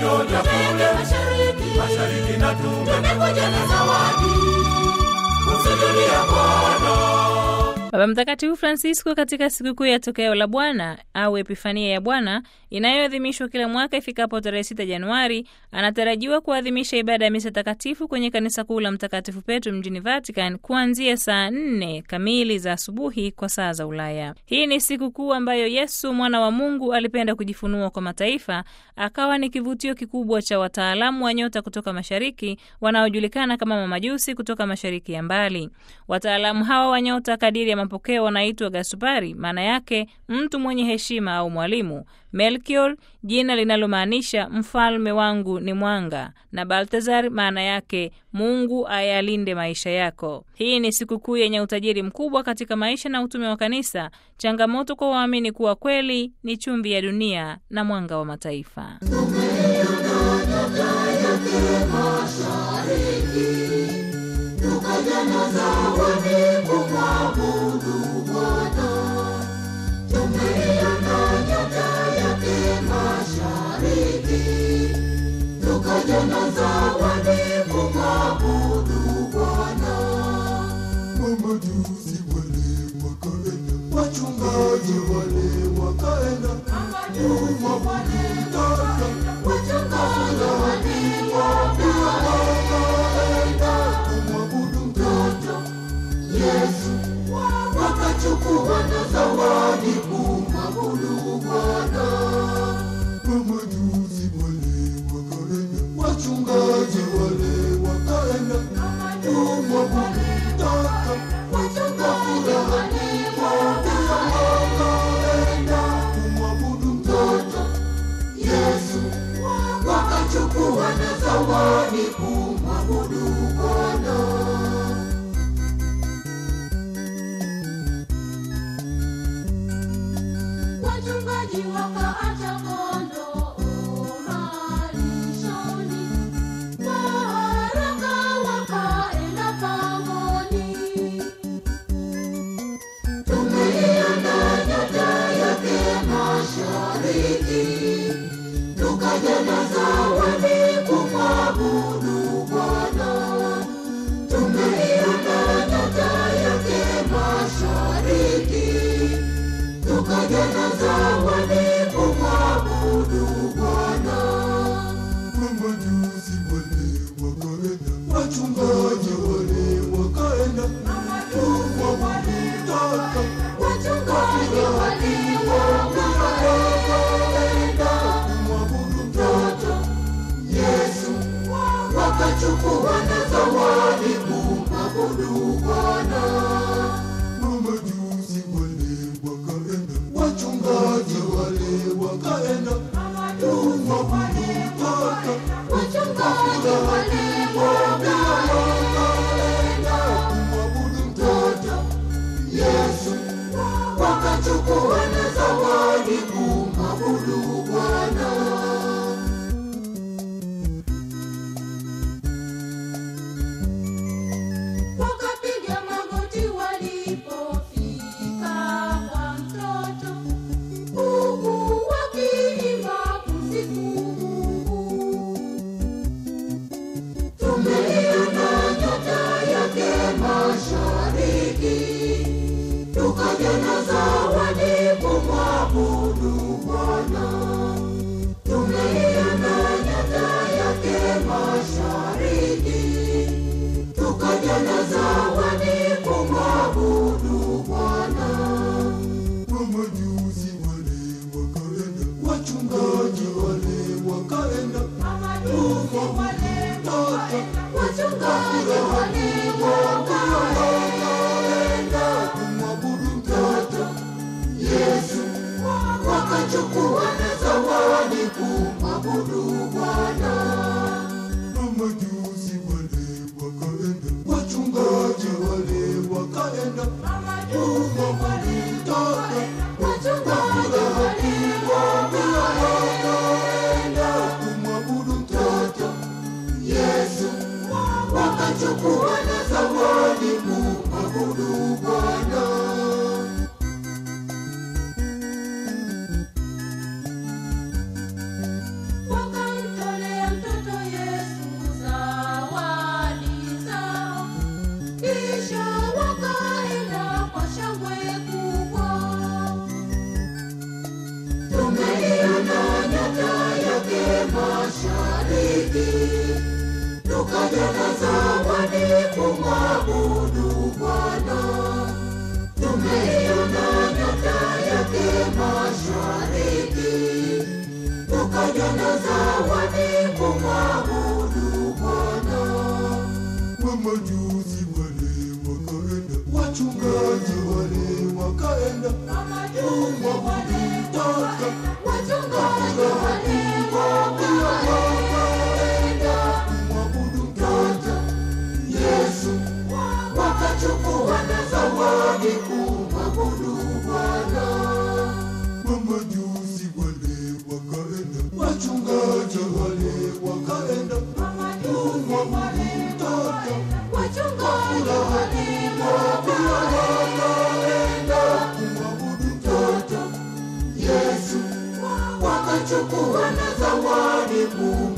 nyota kule mashariki mashariki na tumekuja na zawadi kumsujudia Bwana. Baba Mtakatifu Francisco katika sikukuu ya tokeo la Bwana au Epifania ya Bwana inayoadhimishwa kila mwaka ifikapo tarehe 6 Januari, anatarajiwa kuadhimisha ibada ya misa takatifu kwenye kanisa kuu la Mtakatifu Petro mjini Vatican kuanzia saa nne kamili za asubuhi kwa saa za Ulaya. Hii ni sikukuu ambayo Yesu mwana wa Mungu alipenda kujifunua kwa mataifa, akawa ni kivutio kikubwa cha wataalamu wa nyota kutoka mashariki wanaojulikana kama mamajusi kutoka mashariki ya mbali. Wataalamu hawa wa nyota kadiri ya mapokeo wanaitwa Gasupari, maana yake mtu mwenye heshima au mwalimu. Melchior, jina linalomaanisha mfalme wangu ni mwanga, na Baltazar maana yake Mungu ayalinde maisha yako. Hii ni sikukuu yenye utajiri mkubwa katika maisha na utume wa kanisa, changamoto kwa waamini kuwa kweli ni chumvi ya dunia na mwanga wa mataifa. tukaja na zawadi kumwabudu Bwana. Tumeiona nyota yake mashariki, tukaja na zawadi kumwabudu Bwana. Mamajusi wale wakaenda, wachungaji wale wakaenda, Wachungaji walimwambia kumwabudu mtoto Yesu, wakachukua na zawadi kumwabudu Bwana. Mamajusi wale wakaenda, wachungaji wale wakaenda, kumwabudu mtoto Wachungaji walimwambia wakaenda, kumwabudu mtoto Yesu, wakachukua na zawadi kumwabudu Bwana. Wachungaji wakaacha kondoo malishoni, kwa haraka wakaenda pangoni. Tumeiona nyota yake mashariki, tukaja na zawadi kumwabudu Bwana. Tumeiona nyota yake mashariki, tukaja na zawadi kumwabudu Bwana. Mamajusi wale wakaenda, wachungaji wale wakaenda, kumwabudu mtoto Wachungaji walimwambia kumwabudu mtoto Yesu, wakachukua na zawadi kumwabudu Bwana. Mamajusi wale wakaenda, wachungaji wale wakaenda, kumwabudu mtoto Wachungaji walimwambia kumwabudu mtoto Yesu, wakachukua na zawadi kumwabudu Bwana. Wakapiga magoti walipofika kwa mtoto, huku wakiimba kusifu Mungu. Tumeiona nyota yake mashariki, tukaja na zawadi kumwabudu Bwana. Tumeiona nyota yake mashariki, tukaja na zawadi kumwabudu Bwana. Mamajusi wale wakaenda, wachungaji wale wakaenda, kumwabudu mtoto Wachungaji walimwambia kumwabudu mtoto Yesu, wakachukua na zawadi kumwabudu Bwana. Mamajusi wale wakaenda, wachungaji wale wakaenda, kumwabudu mtoto Wachungaji walimwambia kumwabudu mtoto Yesu, mashariki, tukaja na zawadi kumwabudu Bwana. Tumeiona nyota yake mashariki, tukaja na zawadi kumwabudu Bwana. Mamajusi wale wakaenda, wachungaji wale wakaenda, kumwabudu mtoto. Wachungaji walikuwa wakaenda kumwabudu mtoto Yesu, wakachukua na zawadi kumwabudu Bwana. Mamajusi wale wakaenda, wachungaji wale wakaenda, kumwabudu mtoto. Wachungaji walikuwa wakaenda kumwabudu mtoto Yesu, wakachukua na zawadi kumwabudu